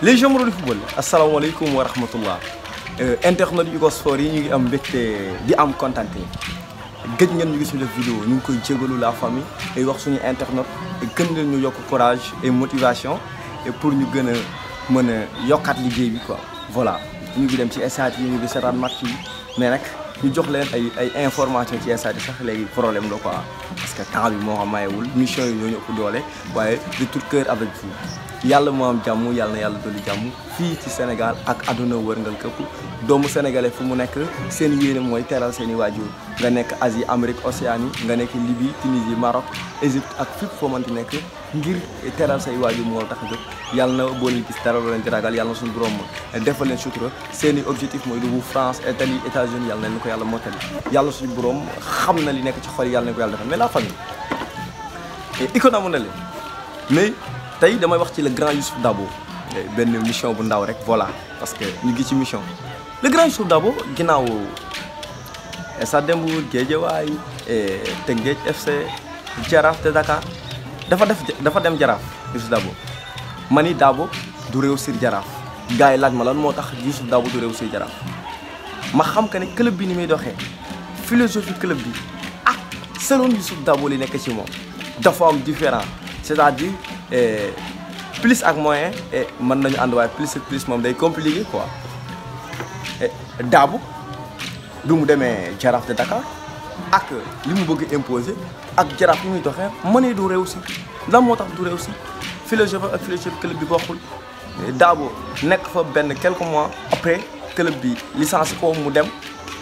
les jamono du football asalaamaaleykum wa rahmatullah internet yu ko sport yi ñu ngi am mbégte di am kontante gëj ngeen ñu gis ñu def vidéo ñu ngi koy jégalu la famille et wax suñu internet gën leen ñu yokk courage et motivation et pour ñu gën a mën a yokkaat liggéey bi quoi voilà ñu ngi dem ci stade yi ñu ngi seetaan match yi mais nag ñu jox leen ay ay information ci stade yi sax léegi problème la quoi parce que temps bi moo xam mayewul mission yi ñoo ñu ëpp doole waaye de tout cœur avec vous yàlla moo am jàmm yàlla na yàlla dolli jàmm fii ci Sénégal ak àdduna wërngal këpp doomu sénégalais fu mu nekk seen yéene mooy teral seen i waajur nga nekk Asie Amérique Océanie nga nekk Libye Tunisie Maroc Égypte ak fépp foo mënti nekk ngir teral say waajur moo tax a jóg yàlla na boo leen gis dara loo leen di ragal yàlla na suñu borom defal leen sutura seen i objectif mooy dugg France Italie États-Unis yàlla na ko yàlla mottali yàlla suñu borom xam na li nekk ci xol yàlla na ko yàlla defal mais la famille icône amoon na leen mais tey damay wax ci le grand Youssouf Dabo benn mission bu ndaw rek voilà parce que ñu ngi ci mission le grand Youssouf Dabo ginnaaw Stade Demba Diop Guédiawaye Teungueth FC Jaraaf de Dakar dafa def dafa dem Jaraaf Youssouf Dabo ma ni Dabo du réussir Jaraaf gars yi laaj ma lan moo tax Youssouf Dabo du réussir Jaraaf ma xam que ne club bi ni muy doxee philosophie club bi ak selon Youssouf Dabo li nekk ci moom dafa am différent c'est-à-dire plus ak moyen mën nañu ànd waaye plus ak plus moom day compliqué quoi Dabo bi mu demee Jaraaf de Dakar ak li mu bëgg imposer ak Jaraaf li muy doxee mënee du réussir lan moo tax du réussir philosophie ak philosophie club bi bokkul Dabo nekk fa benn quelques mois après club bi licencié ko mu dem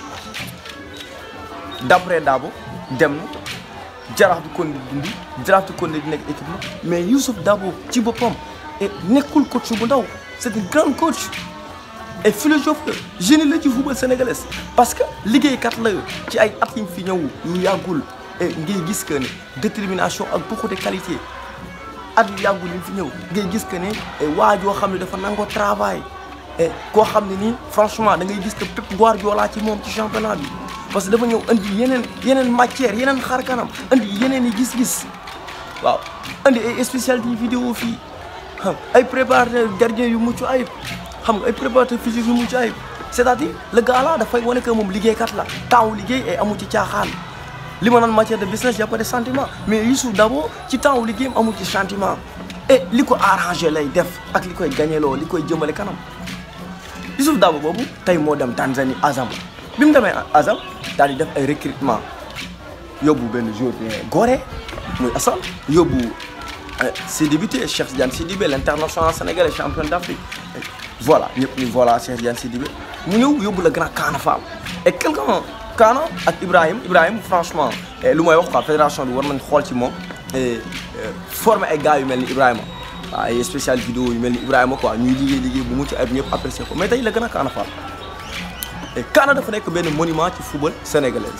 d'après Dabo dem na jaraaf di kon di dund jaraaf di kon di nekk équipe la mais Youssouf Dabo ci boppam et nekkul coach bu ndaw c'est un grand coach et philosophe la génie la ci football sénégalais parce que liggéeykat la ci ay at yi fi ñëw yu yàggul et ngay gis que ne détermination ak beaucoup de qualité at yu yàggul yi fi ñëw ngay gis que ne waa joo xam ne dafa nangoo travail et koo xam ne nii franchement da ngay gis que Pep Guardiola ci moom ci championnat bi parce que dafa ñëw andi yeneen yeneen matière yeneen xar kanam andi yeneen i gis-gis waaw andi ay spécialité vidéo fii xam ay préparateur gardien yu mucc ayib xam nga ay préparateur physique yu mucc ayib c'est-à-dire le gars là dafay wane que moom liggéeykat la temps liggéey ay amu ci caaxaan li ma naan matière de business y a pas de sentiment mais Youssouf Dabo ci temps liggéeyam amu ci sentiment et li ko arrangé lay def ak li koy gagneloo li koy jëmale kanam Youssouf Dabo boobu tey moo dem Tanzanie Azam bi mu demee Azam daal di def ay recrutement yóbbu benn joueur bi Gorée muy Assane yóbbu Sidibé Cheikh Tidiane Sidibé l'international sénégalais champion d'Afrique voilà ñëpp ni voilà Cheikh Tidiane Sidibé mu ñëw yóbbu la grand Kaana Fall et quelqu'un Kaana ak Ibrahim Ibrahim franchement lu may wax quoi fédération bi war nañ xool ci moom former ay gars yu mel ni Ibrahima waaw ay spécial vidéo yu mel ni Ibrahima quoi ñuy liggéey liggéey bu mucc ayib ñëpp apprécier ko mais tey la grand Kaana Fall et Kaana dafa nekk benn monument ci football sénégalais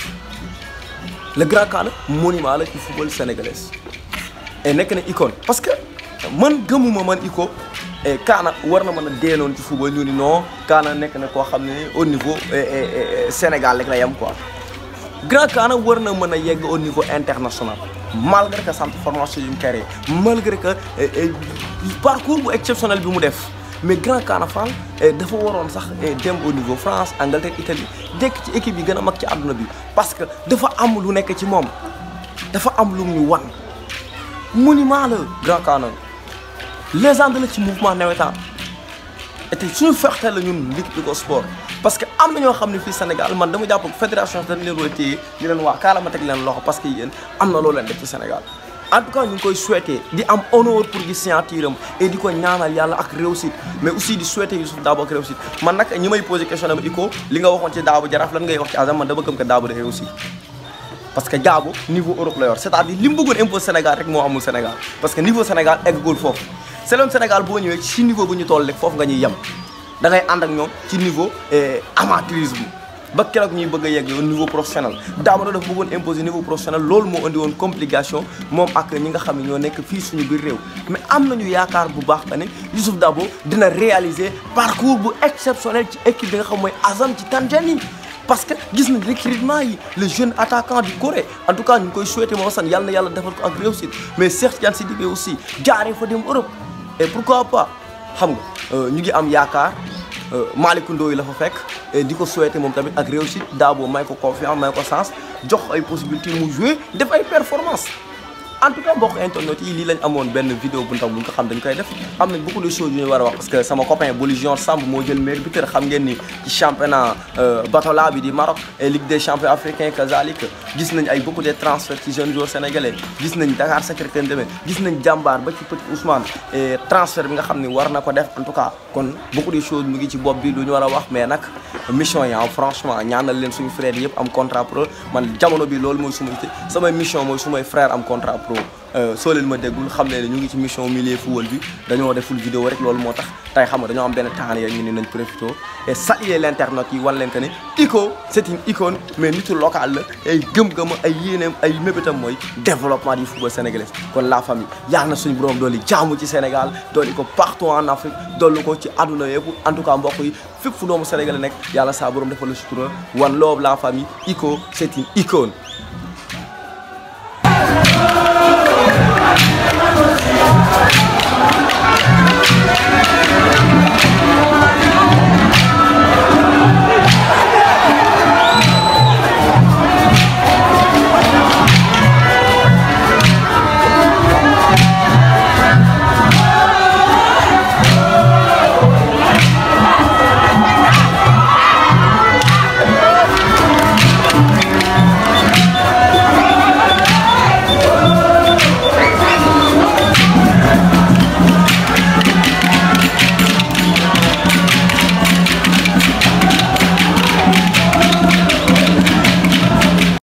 le grand Kaana monument la ci football sénégalais et nekk na icône parce que man gëmuma man icône et Kaana war na mën a deenoon ci football ñu ni non Kaana nekk na koo xam ne au niveau Sénégal rek la yem quoi grand Kaana war na mën a yegg au niveau international malgré que centre formation yu mu créé malgré que parcours bu exceptionnel bi mu def mais grand Kaana Fall dafa waroon sax dem au niveau France Angleterre Italie dekk ci équipe yi gën a mag ci àdduna bi parce que dafa am lu nekk ci moom dafa am lu ñu wan monument la grand Kaana légende la ci mouvement nawetaan et tey suñu fexte la ñun Ligue Nico Sport parce que am na ñoo xam ne fii Sénégal man dama jàpp fédération dañ leen war a téye di leen wax kaala ma teg leen loxo parce que yéen am na loo leen def ci Sénégal en tout cas ñu ngi koy souhaiter di am honneur pour gis signature am et di ko ñaanal yàlla ak réussite mais aussi di souhaiter Youssouf Dabo ak réussite man nag ñi may posé question dama Iko li nga waxoon ci Dabo Jaraaf lan ngay wax ci Azam man dama gëm que Dabo da réussir parce que Dabo niveau Europe la yor c'est-à-dire li mu bëggoon impose Sénégal rek moo amul Sénégal parce que niveau Sénégal eggagul foofu selon Sénégal boo ñëwee ci niveau bu ñu toll rek foofu nga ñuy yem da ngay ànd ak ñoom ci niveau amateurisme ba keroog ñuy bëgg a yegg au niveau professionnel Dabo dafa bëggoon imposer niveau professionnel loolu moo indi woon complication moom ak ñi nga xam ne ñoo nekk fii suñu biir réew mais am nañu yaakaar bu baax que ne Youssouf Dabo dina réaliser parcours bu exceptionnel ci équipe bi nga xam mooy Azam ci Tanzanie parce que gis nañ recrutement yi le jeune attaquant du Corée en tout cas ñu ngi koy souhaiter moo san yàlla na yàlla defal ko ak réussite mais Cheikh Tidiane Sidibé aussi jaaree fa dem Europe et pourquoi pas xam nga ñu ngi am yaakaar Malick Ndoye la fa fekk di ko souhaiter moom tamit ak réussite Dabo may ko confiance may ko sens jox ay possibilité mu jouer def ay performance en tout cas mbokk internet yi lii lañ amoon benn vidéo bu ndaw bu ñu ko xam dañ koy def am nañ beaucoup de choses yu ñu war a wax parce que sama copain Boli Junior Samb moo jël meilleur buteur xam ngeen ni ci championnat Batola bi di Maroc et Ligue des champions africains kazalik gis nañ ay beaucoup de transferts ci jeunes joueurs sénégalais gis nañ Dakar Sacré-Cœur demee gis nañ jàmbaar ba ci petit Ousmane et transfert bi nga xam ni war na ko def en tout cas kon beaucoup de choses mu ngi ci bopp bi lu ñu war a wax mais nag mission yi franchement ñaanal leen suñu frères yëpp am contrat pro man jamono bi loolu mooy suma samay mission mooy sumay frère am contrat pro soo leen ma déggul xam ne ñu ngi ci mission milieu football bi dañoo deful vidéo rek loolu moo tax tey xam nga dañoo am benn temps ya ñu ne nañ profité et saluer l'internet yi wan leen que ne Ico c'est une icône mais nitu local la ay gëm-gëm ay yéeneem ay mébétam mooy développement du football sénégalais kon la famille yaa na suñu borom dooli jaamu ci Sénégal dooli ko partout en Afrique dollu ko ci àdduna yëpp en tout cas mbokk yi fépp fu doomu sénégalais nekk yàlla saa borom defal la sutura one love la famille Ico c'est une icône Thank you.